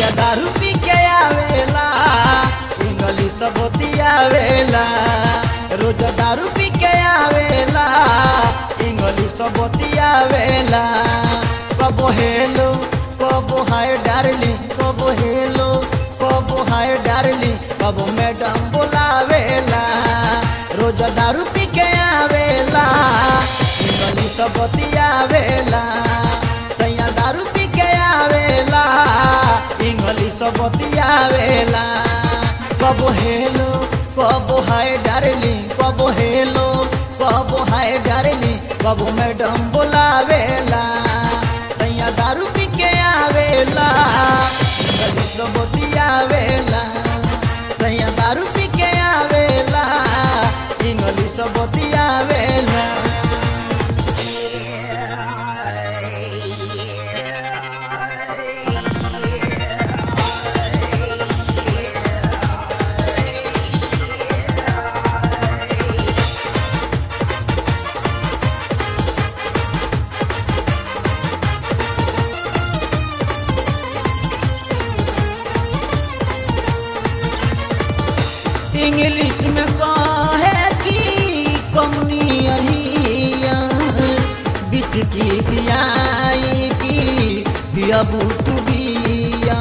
सैया दारू पी के आवेला इंग्लिश बतियावेला रोज दारू पी के आवेला इंग्लिश बतियावेला कबो हेलो कबो हाय डार्लिंग कबो हेलो कबो हाय डार्लिंग कबो मैडम बोलावेला रोज दारू पी के आवेला इंग्लिश बतियावेला सैया दारू पी के आवेला इंग्लिश बतियावेला कबो हेलो कबो हाय डार्लिंग कबो हेलो कबो हाय डार्लिंग कबो मैडम बोलावेला सैया दारू पी के आवेला इंग्लिश बतियावेला सैया दारू पी के आवेला इंग्लिश बतियावेला इंग्लिश में कहे कि कमनी अहिया बिस्की पियाई की पिया बूटू बिया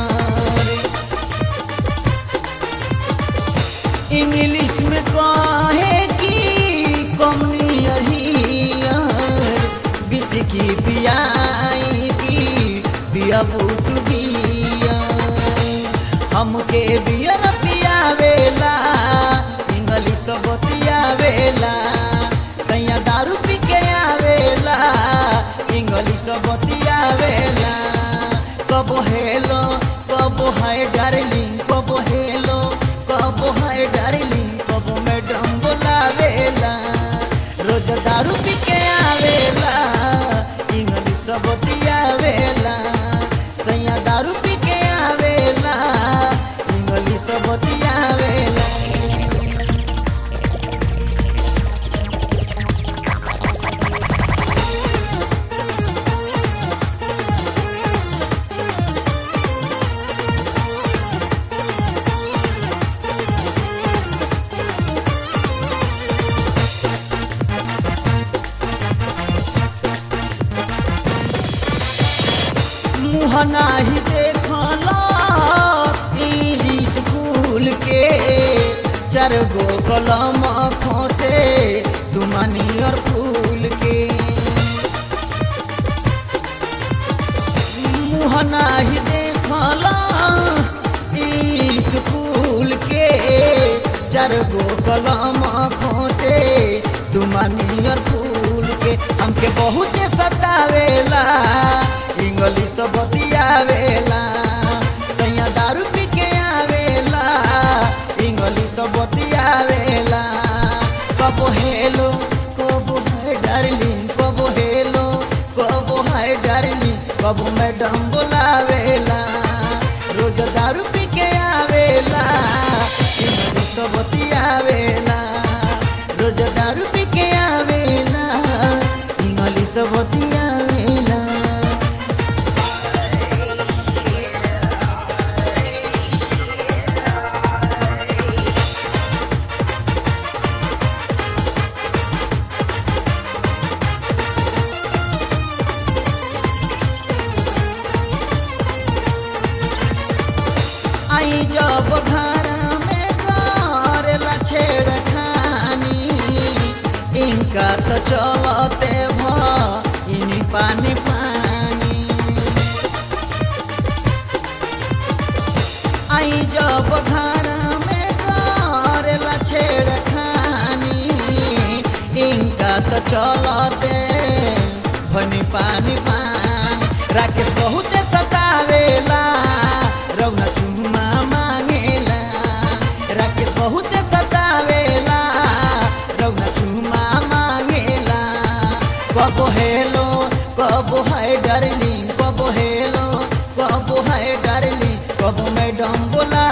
इंग्लिश में कहे कि कमनी अहिया बिस्की पियाई की पिया बूटू बिया हमके बियर पियावेला इंग्लिश बतियावेला सैया दारू पी के आवेला इंग्लिश बतियावेला कबो हेलो कबो हाय डार्लिंग कबो हेलो कबो हाय डार्लिंग कबो मैडम बोलावेला रोज दारू पी के आवेला इंग्लिश बतियावेला सैया दारू पी के आवेला इंग्लिश बतियावेला मुँह नाही देखला ई स्कूल के चार गो कलम खोसे तुमानी और फूल के मुँह नाही देखला ई स्कूल के चार गो कलम खोसे तुमानी और फूल के हमके बहुत सतावेला इंग्लिश बतियावेला सैया दारू पी के आवेला इंग्लिश बतियावेला कबो हेलो कबो हाय डार्लिंग कबो हेलो कबो हाय डार्लिंग कबो मैडम बोलावेला रोज दारू पी के आवेला इंग्लिश बतियावेला रोज दारू पी के आवेला इंग्लिश बतियावेला आई जब घर में करेला छेड़खानी इनका तो चलते भ पानी पानी आई जब घर में करेला छेड़खानी इनका तो चलते भनी पानी पानी राकेश बहुत सतावेला रौना चुमा मांगेला राकेश बहुत सतावेला रौना चुमा मांगेला कबो हेलो कबो हाय डार्लिंग कबो हेलो कबो हाय डार्लिंग कबो मैडम बोला